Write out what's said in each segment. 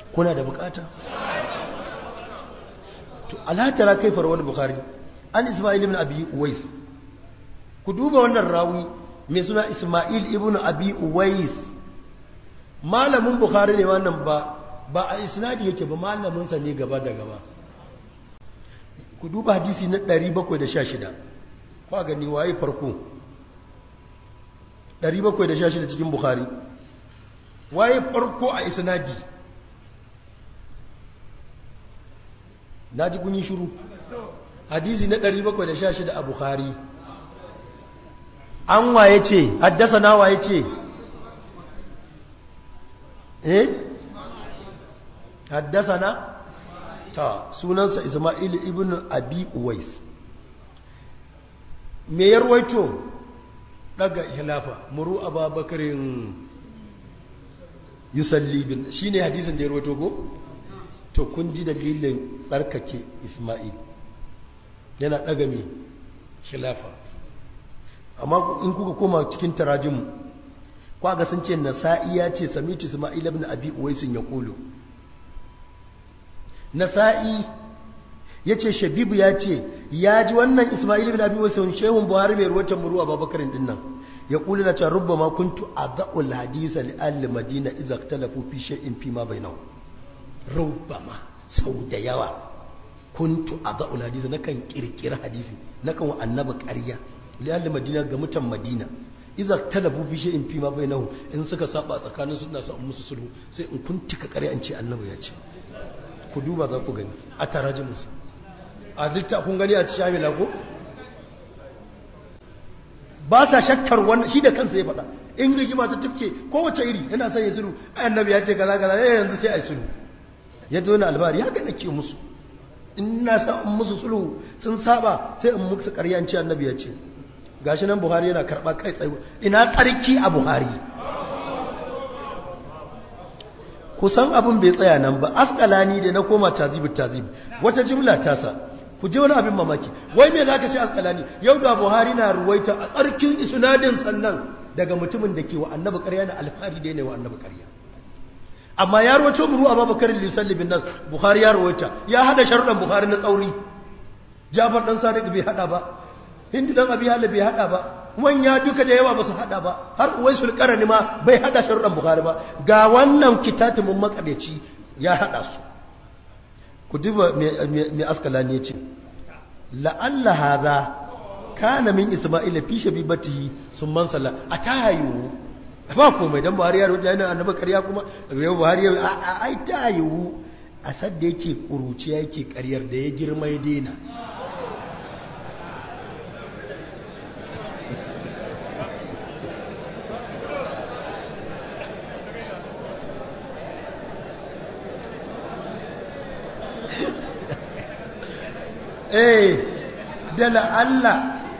kuna da bukata to alatara kai farwar bukhari an ismail ibn abi uwais ku duba wannan rawi mai suna ismail ibn abi uwais malamin bukhari ne wannan ba ba a isnadi yake ba malaminsa ne gaba da gaba ku duba hadisi na 716 kwa gani waye farko 716 cikin bukhari waye farko a isnadi na ji kun yi shiru hadisi na 716 a bukhari an waye ce haddasa na waye ce eh haddasa na ta sunansa ismail ibn abi uwais me ya ruwaito daga hilafa muru ababakarin yusalli bin shi ne hadisin da ya ruwaito ko to kun ji dalilin tsarkake ismail yana daga mai hilafa amma in kuka koma cikin tarajin kwaga sun ce nasa'i ya ce samitu ismail ibn abi uwaisin ya kulu nasa'i ya ce shabibu ya ce ya ji wannan ismail ibn abi uwaisin shehun buhari mai ruwatan muru a babakarin dinnan ya kulu na can rubba ma kuntu a za'ul hadisa li ahli madina idza ikhtalafu fi shay'in fi ma bainahu rubba ma sau da yawa kuntu a za'ul hadisa nakan kirkira hadisi nakan wa annabi ƙarya li ahli madina ga mutan madina iza talabu fi shay'in fi ma bainahum in suka saba tsakanin su na samu musu sulhu sai in kuntika ƙarya an ce annabi ya ce ku duba za ku gani a tarajin musu a dukta kun gani a shamila ko ba sa shakkar wannan shi da kansa ya faɗa in rigima ta tufke kowace iri yana son ya sulhu annabi ya ce kaza kaza ya yanzu sai a yi sulhu ya zo na albari ya ga nake musu in na sa in musu sulhu sun saba sai in musu ƙarya an ce annabi ya ce gashi nan buhari yana karɓa kai tsaye ina tsarki a buhari kusan abin bai tsaya nan ba askalani da na koma tazib tazib wata jimla tasa ku je wani abin mamaki wai me zaka ce askalani yau ga buhari na ruwaita a tsarkin isnadin sannan daga mutumin da ke wa annabi ƙarya na alfahari da ne wa annabi ƙarya amma ya ruwaito buru a babakar lisalli bin nas buhari ya ruwaita ya hada sharuɗan buhari na tsauri jafar dan sadiq bai hada ba hindu dan abi hala bai hada ba manya duka da yawa ba su hada ba har uwaisul qarani ma bai hada sharuɗan bukhari ba ga wannan kitatimin makareci ya hada su ku duba mai askalani ya ce la'alla hadha kana min isma'ila fi shabibati sun man salla a tayu ba komai dan buhari ya rubuta yana annabi ƙarya kuma yau buhari ya a ai tayu a sadda yake kuruciya yake ƙaryar da ya girma ya daina eh da la'alla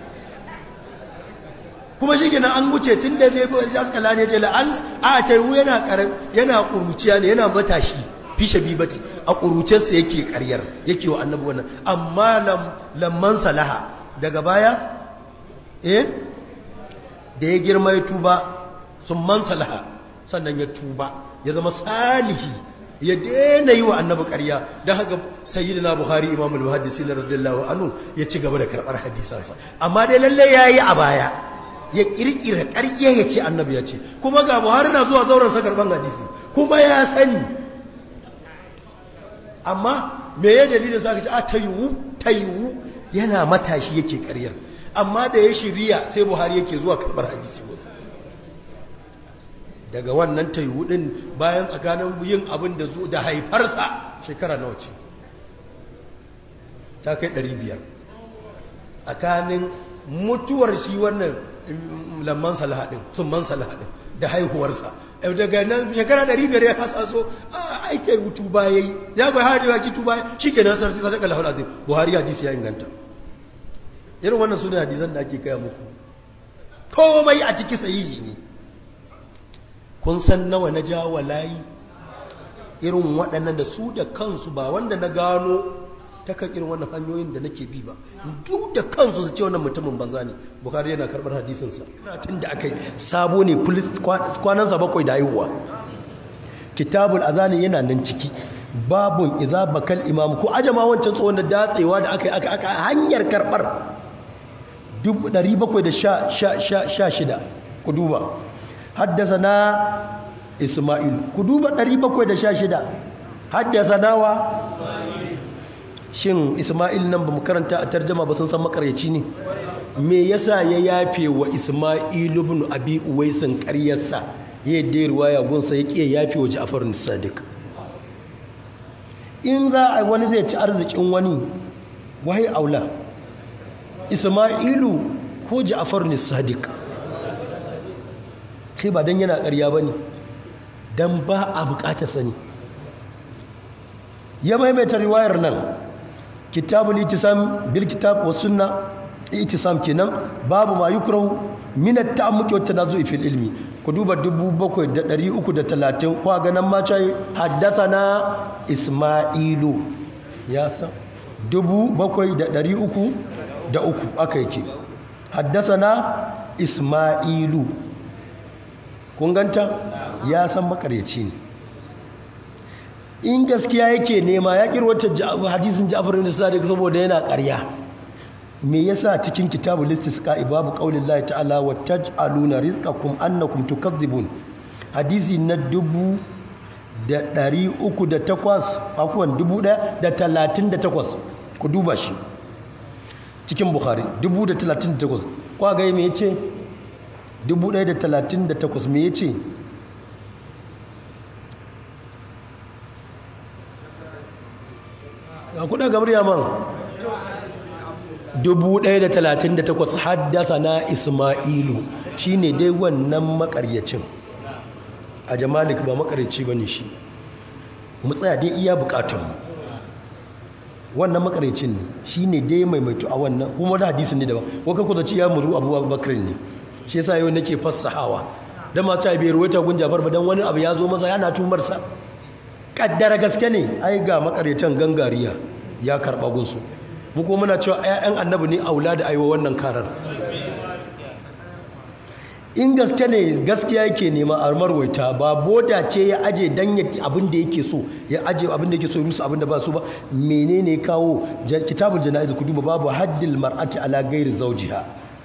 kuma shi gina an wuce tun da ne jaskala ne ce la'alla a taiwu yana karan yana kuruciya ne yana matashi fi shabibati a kurucensa yake karyar yake wa annabi wannan amma lamman salaha daga baya eh da ya girma ya tuba sun man salaha sannan ya tuba ya zama salihi ya daina yi wa annabi ƙarya don haka sayyidina buhari imam al-muhaddisi na radiyallahu anhu ya ci gaba da karɓar hadisansa amma dai lalle ya yi a baya ya ƙirƙira ƙarya ya ce annabi ya ce kuma ga buhari na zuwa zauren sa karɓar hadisi kuma ya sani amma me ya dalilin sa ka ce a ta yiwu ta yiwu yana matashi yake ƙaryar amma da ya shirya sai buhari yake zuwa karɓar hadisi wasu daga wannan taihudin bayan tsakanin yin abin da zo da haifarsa shekara nawa ce ta kai 500 tsakanin mutuwar shi wannan lamman salahadin summan salahadin da haihuwarsa daga nan shekara 500 ya kasa so a aita yi tuba ya yi ya bai hari ya ci tuba shi ke nasar sai sadaka lahul azim buhari hadisi ya inganta irin wannan suna hadisan da ake kaya muku komai a ciki sahihi ne kun san nawa na jawa layi irin waɗannan da su da kansu ba wanda na gano ta kan irin wannan hanyoyin da nake bi ba duk da kansu su ce wannan mutumin banza ne bukari yana karɓar hadisinsa tun da aka yi sabo ne kwanansa bakwai da haihuwa kitabul azani yana nan ciki babun iza bakal imam ko ajama wancan tsohon da datsewa da aka yi aka aka hanyar karbar 716 ku duba haddasa na isma'ilu ku duba 716 haddasa nawa shin isma'il nan ba mu karanta a tarjama ba sun san makaryaci ne me yasa ya yafe wa isma'ilu ibn abi uwaisin ƙaryarsa ya yi ruwaya gunsa ya ƙiya yafe wa ja'far sadiq in za a wani zai ci arzikin wani wahai aula isma'ilu ko ja'far sadiq sai ba don yana ƙarya ba ne don ba a buƙatar sani ya maimaita riwayar nan kitabul itisam bil kitab was sunna itisam kenan babu ma yukrahu min at ta'ammuki wat tanazu'i fil ilmi ku duba 7330 kwa ganan ma cai haddathana isma'ilu ya san 7300 da uku aka yake haddathana isma'ilu kun ganta ya san makaryaci ne in gaskiya yake nema ya kirwata hadisin Ja'far ibn Sadiq saboda yana ƙarya me yasa cikin kitabu listisqa babu qaulin Allah ta'ala wa taj'aluna rizqakum annakum tukadzibun hadisi na dubu da ɗari uku da takwas afuwan dubu ɗaya da talatin da takwas ku duba shi cikin bukhari dubu da talatin da takwas kwa gai me ya ce dubu ɗaya da talatin da takwas me ya ce a kuɗa gabar yaman 1138 haddasa na ismailu shi ne dai wannan makaryacin a jamalik ba makaryaci ba ne shi mu tsaya dai iya bukatunmu wannan makaryacin ne shi ne dai maimaitu a wannan kuma wani hadisi ne daban wakar kuta ci ya muru abu bakar ne shi yasa yau nake fassahawa don ma ta bai ruwaita gun jafar ba don wani abu ya zo masa yana tumarsa kaddara gaske ne ai ga makaryatan gangariya ya karɓa gunsu mu kuma muna cewa 'ya'yan annabi ne aula da aiwa wannan karar in gaske ne gaskiya yake nema a marwaita ba boda ce ya aje dan abin da yake so ya aje abin da yake so rusa abin da ba so ba menene kawo kitabul jana'iz ku duba babu haddil mar'ati ala ghairi zawjiha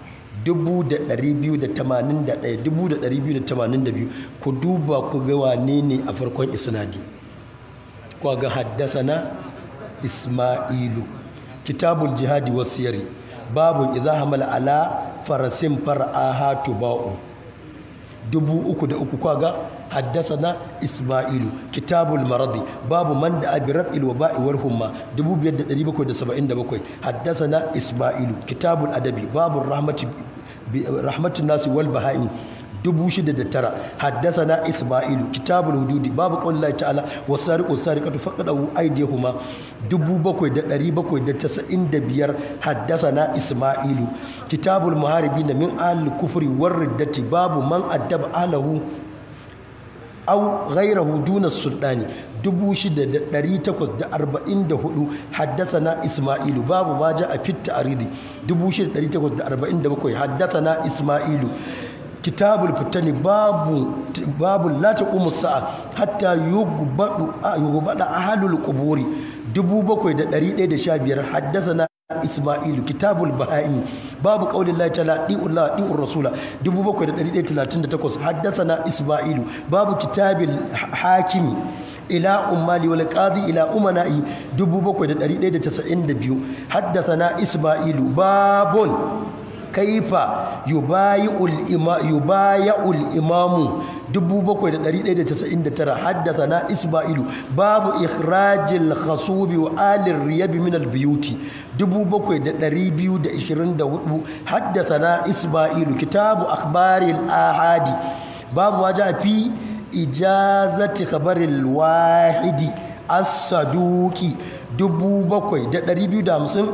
281 ku duba ku ga wane ne a farkon isnadi ku ga haddasana isma'ilu kitabul jihadi wasiyari babu idza hamala ala farasin far'aha tuba'u dubu uku da uku kwaga haddasana isma'ilu kitabul maradi babu man da abi rab'il wa ba'i war humma 5777 haddasana isma'ilu kitabul adabi babu rahmati rahmatun nasi wal baha'im dubu shida da tara haddasana isma'ilu kitabul hududi babu qaulillahi ta'ala wasariqu sariqatu faqadu aydihuma dubu bakwai da ɗari bakwai da casa'in da biyar haddasana isma'ilu kitabul muharibin min al kufri war riddati babu man addaba ahlahu aw ghayrahu duna sultani dubu shida da ɗari takwas da arba'in da hudu haddasana isma'ilu babu ma ja a fitta aridi dubu shida da ɗari takwas da arba'in da bakwai haddasana isma'ilu kitabul fitani babu babu la taqumu sa'a hatta yugbadu yugbada ahlul quburi 7115 haddathana isma'ilu kitabul bahaimi babu qaulillahi ta'ala di'ullah di'ur rasula 7138 haddathana isma'ilu babu kitabil hakimi ila ummali wal qadi ila umana'i 7192 haddathana isma'ilu babun kaifa yubayi'ul ima yubayi'ul imamu 7199 haddathana isma'ilu babu ikhrajil khasubi wa alir riyab min al biyuti 7224 haddathana isma'ilu kitabu akhbaril ahadi babu ma ja fi ijazati khabaril wahidi as-saduqi 7250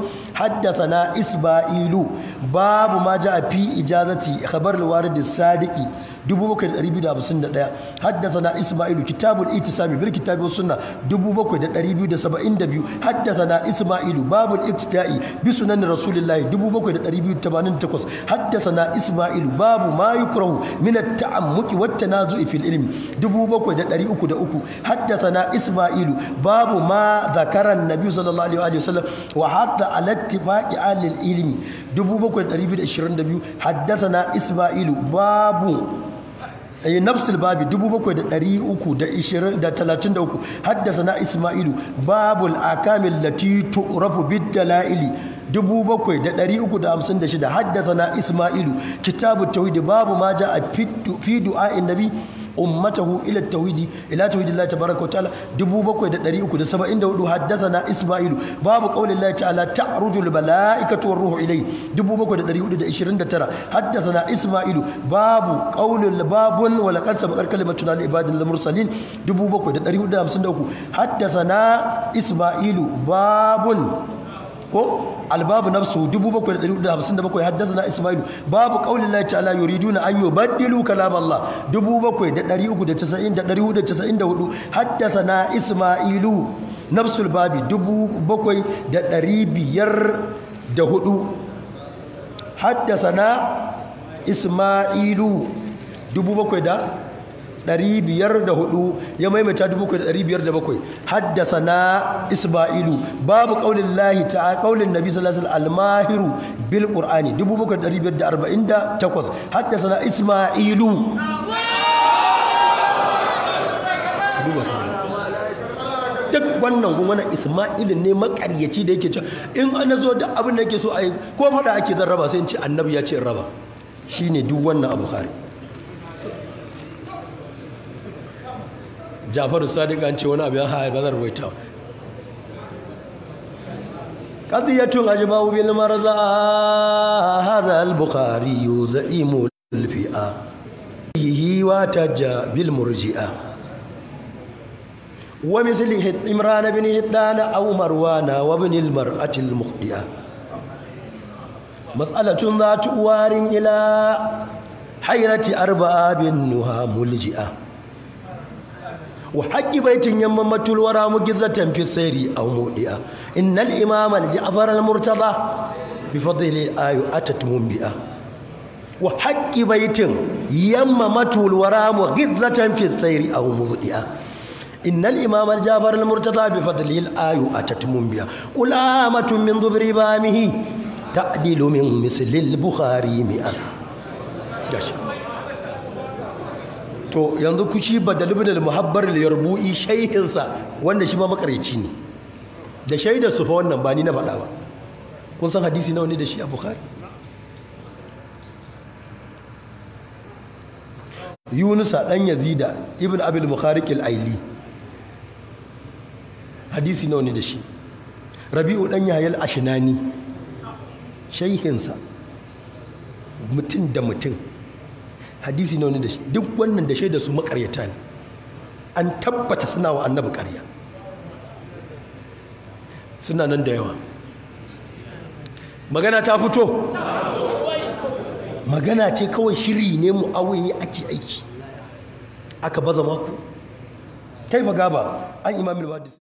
haddathana isba'ilu babu ma ja fi ijazati khabar al-warid as-sadiqi 7251 haddathana isma'ilu kitabul itisami bil kitabi was sunna 7272 haddathana isma'ilu babul iktida'i bi sunan rasulillahi 7288 haddathana isma'ilu babu ma yukrahu min at-ta'ammuqi wat tanazu'i fil ilmi 7303 haddathana isma'ilu babu ma zakara an-nabi sallallahu alaihi wa sallam wa hatta ala ittifaqi ahli al-ilmi 7222 haddathana isma'ilu babu أي نفس الباب دبو بكو دا دريوكو دا إشيرين دا تلاتين دا حدثنا إسماعيل باب الأحكام التي تعرف بالدلائل dubu bakwai da ɗari uku da hamsin da shida haddasa ismailu kitabu tauhidi babu ma ja a fi du'a'in nabi ummatahu ila tauhidi ila tauhidi Allah tabaraka wa ta'ala dubu bakwai da ɗari uku da saba'in da hudu haddasa ismailu babu qaulin Allah ta'ala ta'rujul mala'ikatu war ruhu ilai dubu bakwai da ɗari hudu da ishirin da tara haddasa ismailu babu qaulin babun wa laqad sabaqat kalimatuna li ibadil mursalin dubu bakwai da ɗari hudu da hamsin da uku haddasa ismailu babun ko albabu nafsu 7457 haddathana ismailu babu qaulillahi ta'ala yuriduna an yubaddilu kalam Allah 7390 da 494 haddathana ismailu nafsul babi 7504 haddathana ismailu 7,000 ɗari biyar da hudu ya maimaita dubu kwa ɗari biyar da bakwai haddasa na isma'ilu babu ƙaunin lahi ta ƙaunin nabi sallallahu almahiru bil ƙur'ani dubu bakwai ɗari biyar da arba'in da takwas haddasa na isma'ilu duk wannan kuma na isma'ilu ne makaryaci da yake cewa in ana zo da abin da yake so a yi ko faɗa ake zan raba sai in ce annabi ya ce in raba shine duk wannan abu hari jafaru sadiq an ce wani abu ya haya bazar waita qadiyatun ajma'u bil marza hadha al bukhari za'imu al fi'a hihi wa tajja bil murji'a wa mislihi imran bin hiddana aw marwana wa ibn al mar'ati al mukhdi'a mas'alatun zatu warin ila hayrati arba'a bin nuha mulji'a وحق بيت يممة الورى مجزة في السير أو مودئة إن الإمام الجعفر المرتضى بفضل الآية أتت منبئة وحق بيت يممة الورى مجزة في السير أو مودئة إن الإمام الجعفر المرتضى بفضل الآية أتت منبئة قل آمة من ضبر بامه تعدل من مثل البخاري مئة جاشا to yanzu kushi badal ibn al-muhabbar al-yarbu'i shayhinsa wanda shi ma makarici ne da shaidar su fa wannan ba ni na faɗa ba kun san hadisi nawa ne da shi a bukhari yunusa dan yazida ibn abil mukhariq al-aili hadisi nawa ne da shi rabi'u dan yahya al-ashnani shayhinsa mutum da mutum hadisi ne wani da shi duk wannan da shaida su makaryata ne an tabbata suna wa annabi karya suna nan da yawa magana ta fito magana ce kawai shiri ne mu awaye ake aiki aka baza maku kai fa gaba an imamul hadis